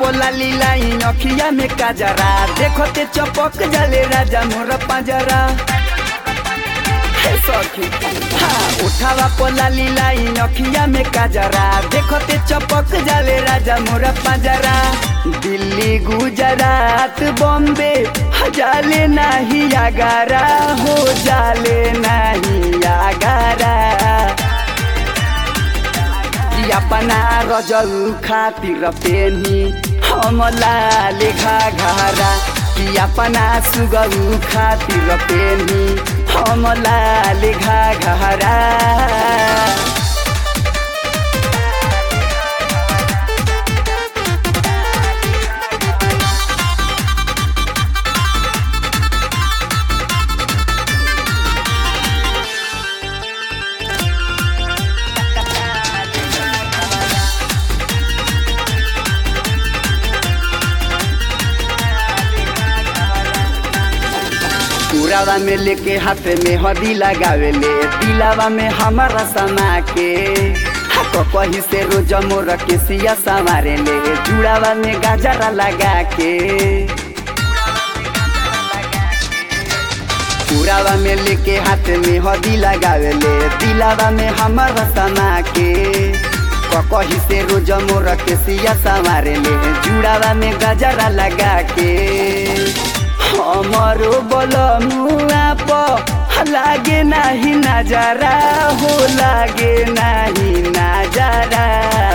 पोला लीलाई अखिया में काजरा देखो ते चपक जले राजा मोर पाजरा हे सखी हाँ उठावा पोला लीलाई अखिया में काजरा देखो ते चपक जले राजा मोर पाजरा दिल्ली गुजरात बॉम्बे जाले नहीं आगारा हो जाले नहीं आगारा कि अपना रजल खातिर पेनी हमला लेखा घारा कि अपना सुगल खातिर पेनी हमला लेखा घारा पुरावा में लेके हाथ में हदी लगावेले दिलावा में हमारा समा के हाथ कही से रोज मोर के सिया संवारे ले जुड़ावा में गाजरा लगा के पुरावा में लेके हाथ में हदी लगावेले दिलावा में हमारा समा के कही से रोज मोर के सिया संवारे ले जुड़ावा में गजरा लगा के हमारो बलमुआ प लागे नाही नजारा हो लागे नाही नजारा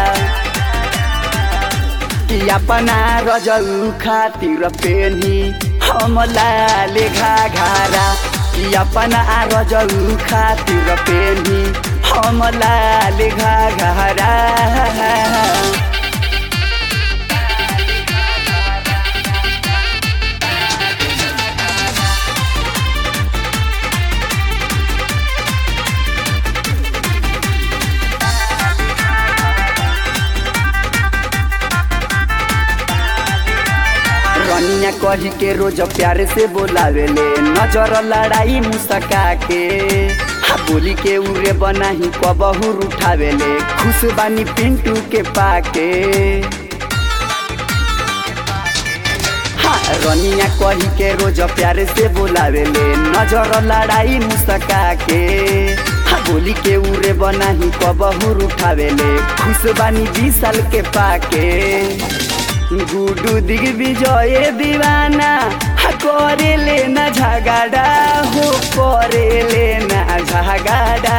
कि अपना रजल खातिर पेनी हमला लेखा घारा कि अपना रजल खातिर पेनी हमला लेखा घारा रनिया कही के रोज प्यार से बोलावेले नजर लड़ाई मुस्का के हा बोली के उरे बनाही कबहू उठावेले खुश बानी पिंटू के पाके हाँ रनिया कही के रोज प्यार से बोलावेले नजर लड़ाई मुस्का के हा बोली के उरे बनाही कबहू उठावेले खुश बानी बीस साल के पाके गुडू दिग्विजय दीवाना करे लेना झगड़ा हो करे लेना झगड़ा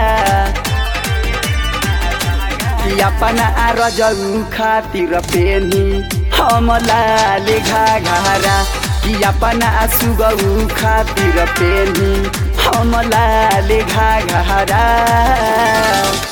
कि अपना रजल खातिर पेनी हमला लेखा घारा कि अपना सुगऊ खातिर पेनी हमला लेखा घारा